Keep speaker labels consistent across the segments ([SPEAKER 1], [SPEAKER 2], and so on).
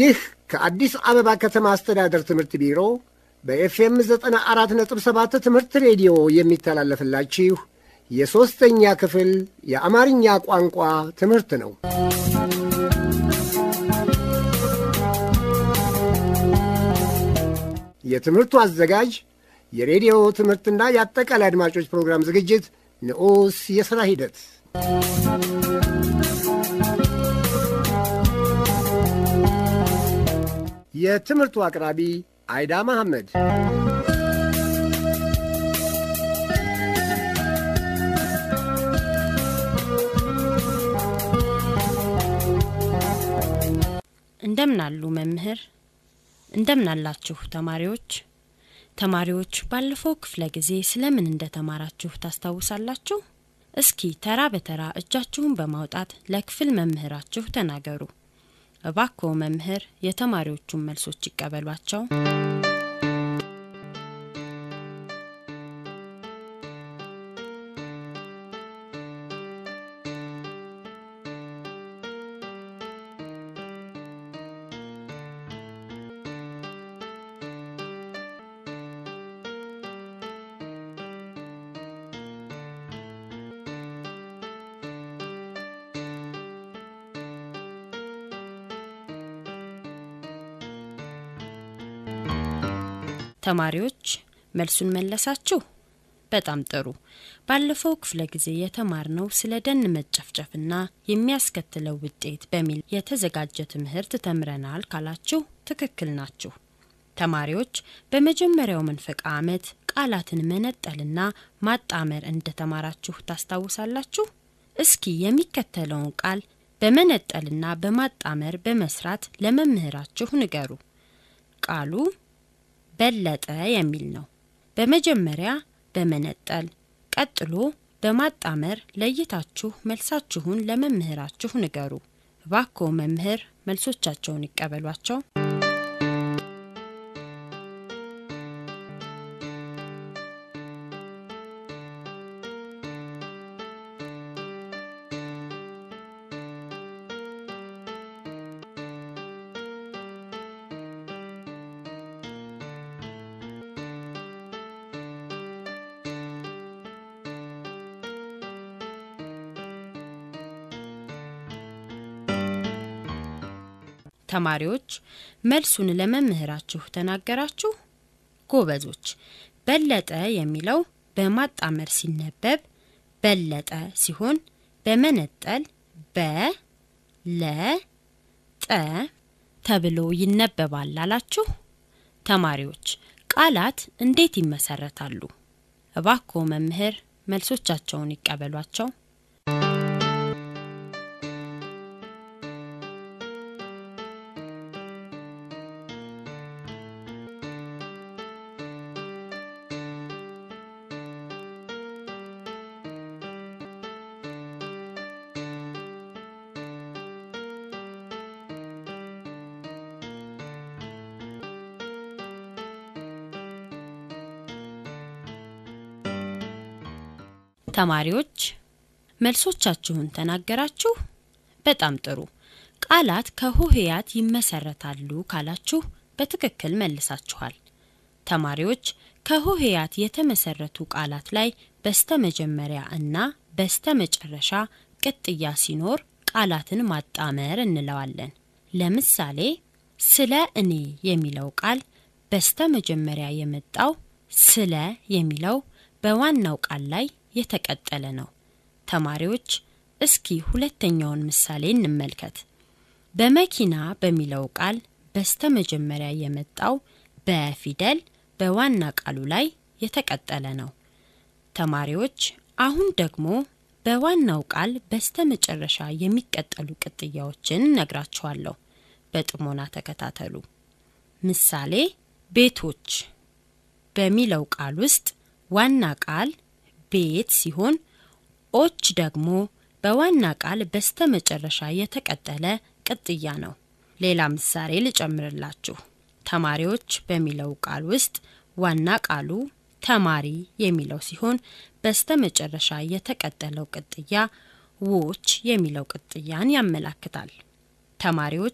[SPEAKER 1] ይህ ከአዲስ አበባ ከተማ አስተዳደር ትምህርት ቢሮ በኤፍኤም 94.7 ትምህርት ሬዲዮ የሚተላለፍላችሁ የሦስተኛ ክፍል የአማርኛ ቋንቋ ትምህርት ነው። የትምህርቱ አዘጋጅ የሬዲዮ ትምህርትና የአጠቃላይ አድማጮች ፕሮግራም ዝግጅት ንዑስ የሥራ ሂደት የትምህርቱ አቅራቢ አይዳ መሐመድ።
[SPEAKER 2] እንደምናሉ መምህር፣ እንደምናላችሁ ተማሪዎች። ተማሪዎች ባለፈው ክፍለ ጊዜ ስለምን እንደተማራችሁ ታስታውሳላችሁ? እስኪ ተራ በተራ እጃችሁን በማውጣት ለክፍል መምህራችሁ ተናገሩ። እባክዎ መምህር የተማሪዎቹን መልሶች ይቀበሏቸው። ተማሪዎች መልሱን መለሳችሁ? በጣም ጥሩ። ባለፈው ክፍለ ጊዜ የተማርነው ስለ ደን መጨፍጨፍና የሚያስከትለው ውጤት በሚል የተዘጋጀ ትምህርት ተምረናል ካላችሁ ትክክል ናችሁ። ተማሪዎች በመጀመሪያው መንፈቅ ዓመት ቃላትን መነጠልና ማጣመር እንደተማራችሁ ታስታውሳላችሁ? እስኪ የሚከተለውን ቃል በመነጠልና በማጣመር በመስራት ለመምህራችሁ ንገሩ። ቃሉ በለጠ የሚል ነው። በመጀመሪያ በመነጠል ቀጥሎ በማጣመር ለይታችሁ መልሳችሁን ለመምህራችሁ ንገሩ። እባክዎ መምህር መልሶቻቸውን ይቀበሏቸው። ተማሪዎች መልሱን ለመምህራችሁ ተናገራችሁ? ጎበዞች። በለጠ የሚለው በማጣመር ሲነበብ በለጠ ሲሆን በመነጠል በ ለ ጠ ተብሎ ይነበባል አላችሁ። ተማሪዎች ቃላት እንዴት ይመሰረታሉ? እባክዎ መምህር መልሶቻቸውን ይቀበሏቸው። ተማሪዎች መልሶቻችሁን ተናገራችሁ? በጣም ጥሩ። ቃላት ከሆሄያት ይመሰረታሉ ካላችሁ በትክክል መልሳችኋል። ተማሪዎች ከሆሄያት የተመሰረቱ ቃላት ላይ በስተመጀመሪያ እና በስተመጨረሻ ቅጥያ ሲኖር ቃላትን ማጣመር እንለዋለን። ለምሳሌ ስለ እኔ የሚለው ቃል በስተመጀመሪያ የመጣው ስለ የሚለው በዋናው ቃል ላይ የተቀጠለ ነው። ተማሪዎች እስኪ ሁለተኛውን ምሳሌ እንመልከት። በመኪና በሚለው ቃል በስተመጀመሪያ የመጣው በፊደል በዋና ቃሉ ላይ የተቀጠለ ነው። ተማሪዎች አሁን ደግሞ በዋናው ቃል በስተመጨረሻ የሚቀጠሉ ቅጥያዎችን እነግራችኋለሁ። በጥሞና ተከታተሉ። ምሳሌ ቤቶች በሚለው ቃል ውስጥ ዋና ቃል ቤት ሲሆን ኦች ደግሞ በዋና ቃል በስተመጨረሻ የተቀጠለ ቅጥያ ነው። ሌላ ምሳሌ ልጨምርላችሁ። ተማሪዎች በሚለው ቃል ውስጥ ዋና ቃሉ ተማሪ የሚለው ሲሆን በስተመጨረሻ የተቀጠለው ቅጥያ ዎች የሚለው ቅጥያን ያመላክታል። ተማሪዎች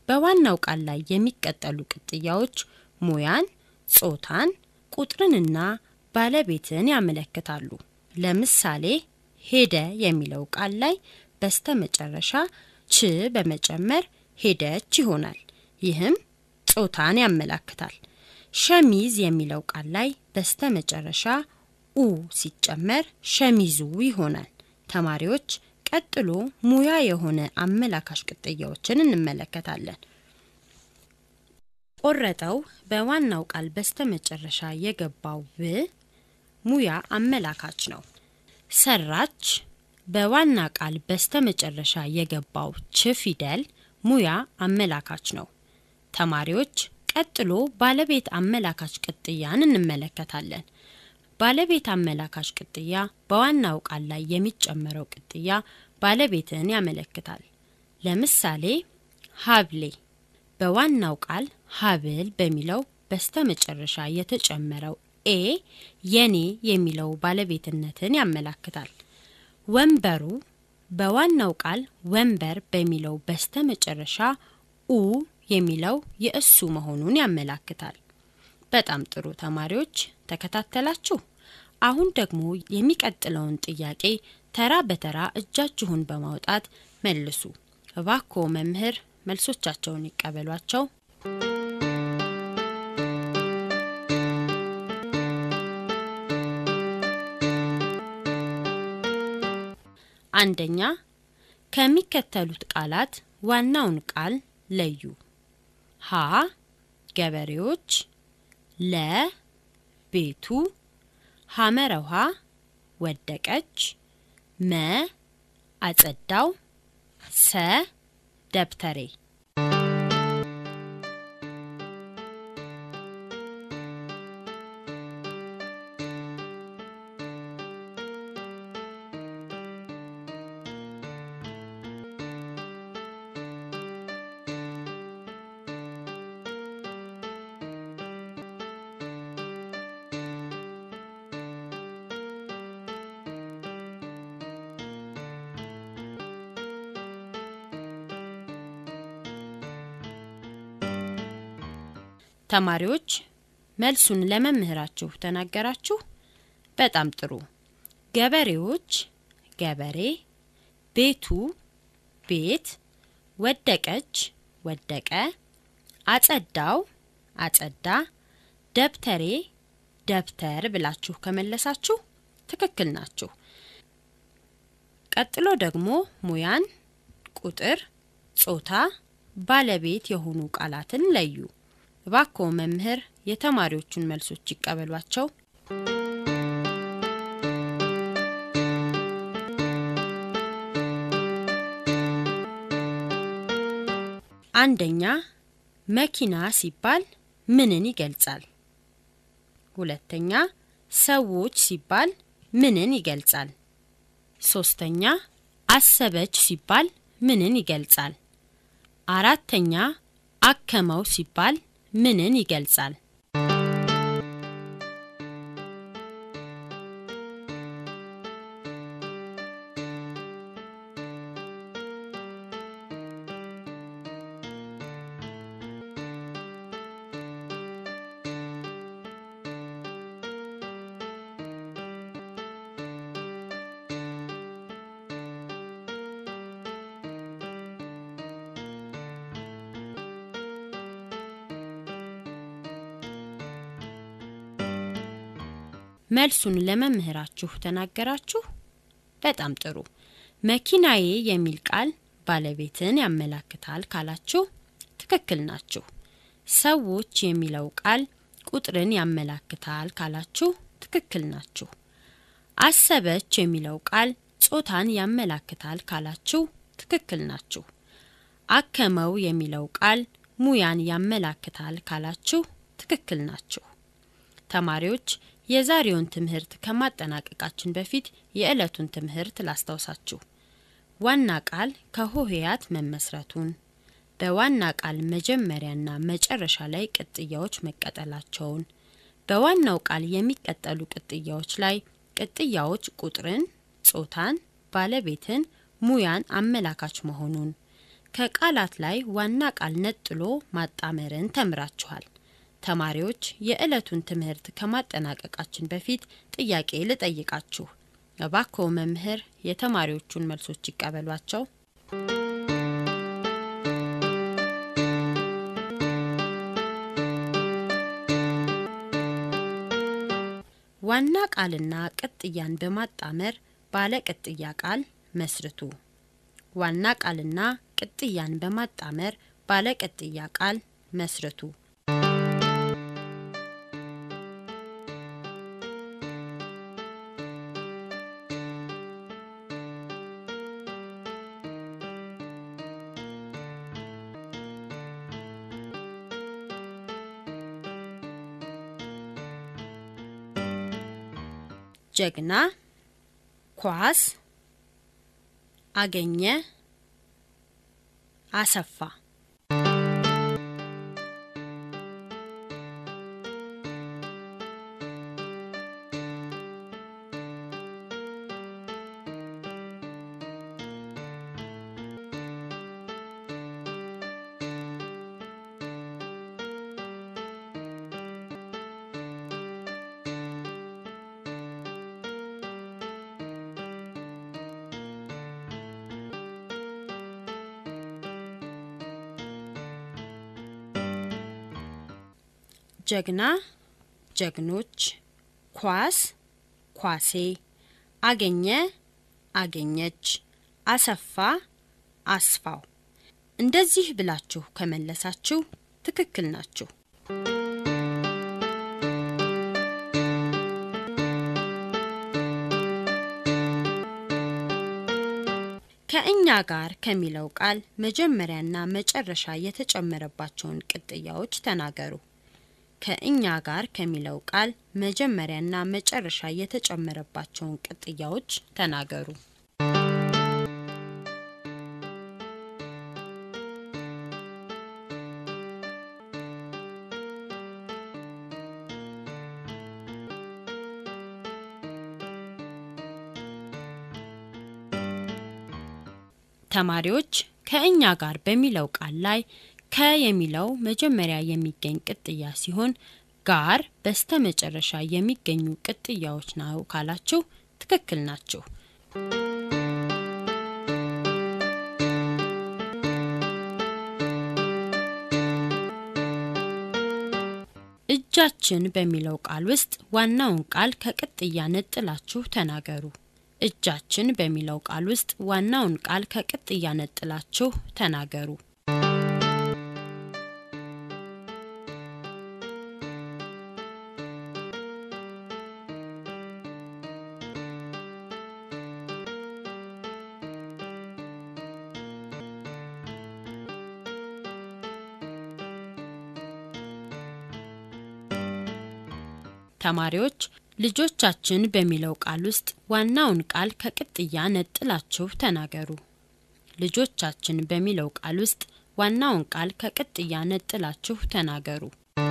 [SPEAKER 2] በዋናው ቃል ላይ የሚቀጠሉ ቅጥያዎች ሙያን፣ ጾታን፣ ቁጥርንና ባለቤትን ያመለክታሉ። ለምሳሌ ሄደ የሚለው ቃል ላይ በስተ መጨረሻ ች በመጨመር ሄደች ይሆናል። ይህም ጾታን ያመላክታል። ሸሚዝ የሚለው ቃል ላይ በስተ መጨረሻ ኡ ሲጨመር ሸሚዙ ይሆናል። ተማሪዎች ቀጥሎ ሙያ የሆነ አመላካሽ ቅጥያዎችን እንመለከታለን። ቆረጠው በዋናው ቃል በስተ መጨረሻ የገባው ብ ሙያ አመላካች ነው። ሰራች በዋና ቃል በስተ መጨረሻ የገባው ች ፊደል ሙያ አመላካች ነው። ተማሪዎች ቀጥሎ ባለቤት አመላካች ቅጥያን እንመለከታለን። ባለቤት አመላካች ቅጥያ በዋናው ቃል ላይ የሚጨመረው ቅጥያ ባለቤትን ያመለክታል። ለምሳሌ ሀብሌ በዋናው ቃል ሀብል በሚለው በስተ መጨረሻ የተጨመረው ኤ የኔ የሚለው ባለቤትነትን ያመላክታል። ወንበሩ በዋናው ቃል ወንበር በሚለው በስተ መጨረሻ ኡ የሚለው የእሱ መሆኑን ያመላክታል። በጣም ጥሩ ተማሪዎች ተከታተላችሁ። አሁን ደግሞ የሚቀጥለውን ጥያቄ ተራ በተራ እጃችሁን በማውጣት መልሱ። እባክዎ መምህር መልሶቻቸውን ይቀበሏቸው። አንደኛ ከሚከተሉት ቃላት ዋናውን ቃል ለዩ። ሀ ገበሬዎች፣ ለ ቤቱ፣ ሐመረ ውሃ ወደቀች፣ መ አጸዳው፣ ሰ ደብተሬ። ተማሪዎች መልሱን ለመምህራችሁ ተናገራችሁ። በጣም ጥሩ። ገበሬዎች ገበሬ፣ ቤቱ ቤት፣ ወደቀች ወደቀ፣ አጸዳው አጸዳ፣ ደብተሬ ደብተር ብላችሁ ከመለሳችሁ ትክክል ናችሁ። ቀጥሎ ደግሞ ሙያን፣ ቁጥር፣ ጾታ፣ ባለቤት የሆኑ ቃላትን ለዩ። እባክዎ መምህር የተማሪዎቹን መልሶች ይቀበሏቸው። አንደኛ መኪና ሲባል ምንን ይገልጻል? ሁለተኛ ሰዎች ሲባል ምንን ይገልጻል? ሶስተኛ አሰበች ሲባል ምንን ይገልጻል? አራተኛ አከመው ሲባል ምንን ይገልጻል? መልሱን ለመምህራችሁ ተናገራችሁ። በጣም ጥሩ። መኪናዬ የሚል ቃል ባለቤትን ያመላክታል ካላችሁ ትክክል ናችሁ። ሰዎች የሚለው ቃል ቁጥርን ያመላክታል ካላችሁ ትክክል ናችሁ። አሰበች የሚለው ቃል ጾታን ያመላክታል ካላችሁ ትክክል ናችሁ። አከመው የሚለው ቃል ሙያን ያመላክታል ካላችሁ ትክክል ናችሁ። ተማሪዎች የዛሬውን ትምህርት ከማጠናቀቃችን በፊት የዕለቱን ትምህርት ላስታውሳችሁ። ዋና ቃል ከሆሄያት መመስረቱን፣ በዋና ቃል መጀመሪያና መጨረሻ ላይ ቅጥያዎች መቀጠላቸውን፣ በዋናው ቃል የሚቀጠሉ ቅጥያዎች ላይ ቅጥያዎች ቁጥርን፣ ጾታን፣ ባለቤትን፣ ሙያን አመላካች መሆኑን፣ ከቃላት ላይ ዋና ቃል ነጥሎ ማጣመርን ተምራችኋል። ተማሪዎች የዕለቱን ትምህርት ከማጠናቀቃችን በፊት ጥያቄ ልጠይቃችሁ። እባክዎ መምህር የተማሪዎቹን መልሶች ይቀበሏቸው። ዋና ቃልና ቅጥያን በማጣመር ባለ ቅጥያ ቃል መስርቱ። ዋና ቃልና ቅጥያን በማጣመር ባለ ቅጥያ ቃል መስርቱ። ጀግና፣ ኳስ፣ አገኘ፣ አሰፋ። ጀግና፣ ጀግኖች፣ ኳስ፣ ኳሴ፣ አገኘ፣ አገኘች፣ አሰፋ፣ አስፋው። እንደዚህ ብላችሁ ከመለሳችሁ ትክክል ናችሁ። ከእኛ ጋር ከሚለው ቃል መጀመሪያና መጨረሻ የተጨመረባቸውን ቅጥያዎች ተናገሩ። ከእኛ ጋር ከሚለው ቃል መጀመሪያና መጨረሻ የተጨመረባቸውን ቅጥያዎች ተናገሩ። ተማሪዎች ከእኛ ጋር በሚለው ቃል ላይ ከ የሚለው መጀመሪያ የሚገኝ ቅጥያ ሲሆን ጋር በስተ መጨረሻ የሚገኙ ቅጥያዎች ነው ካላችሁ ትክክል ናችሁ። እጃችን በሚለው ቃል ውስጥ ዋናውን ቃል ከቅጥያ ነጥላችሁ ተናገሩ። እጃችን በሚለው ቃል ውስጥ ዋናውን ቃል ከቅጥያ ነጥላችሁ ተናገሩ። ተማሪዎች ልጆቻችን በሚለው ቃል ውስጥ ዋናውን ቃል ከቅጥያ ነጥላችሁ ተናገሩ። ልጆቻችን በሚለው ቃል ውስጥ ዋናውን ቃል ከቅጥያ ነጥላችሁ ተናገሩ።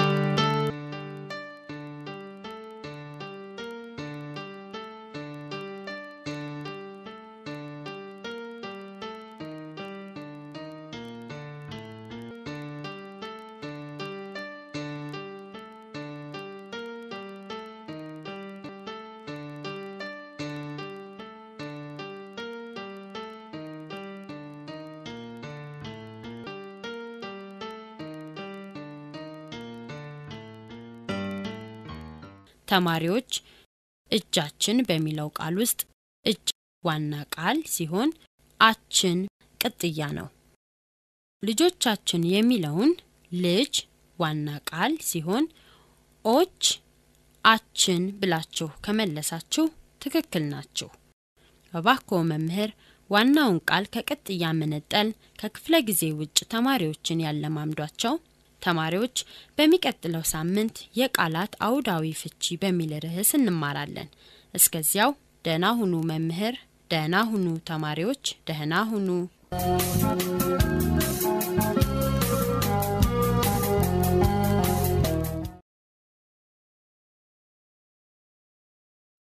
[SPEAKER 2] ተማሪዎች እጃችን በሚለው ቃል ውስጥ እጅ ዋና ቃል ሲሆን አችን ቅጥያ ነው። ልጆቻችን የሚለውን ልጅ ዋና ቃል ሲሆን ኦች አችን ብላችሁ ከመለሳችሁ ትክክል ናችሁ። እባክዎ መምህር ዋናውን ቃል ከቅጥያ መነጠል ከክፍለ ጊዜ ውጭ ተማሪዎችን ያለማምዷቸው። ተማሪዎች በሚቀጥለው ሳምንት የቃላት አውዳዊ ፍቺ በሚል ርዕስ እንማራለን። እስከዚያው ደህና ሁኑ መምህር፣ ደህና ሁኑ ተማሪዎች፣ ደህና ሁኑ።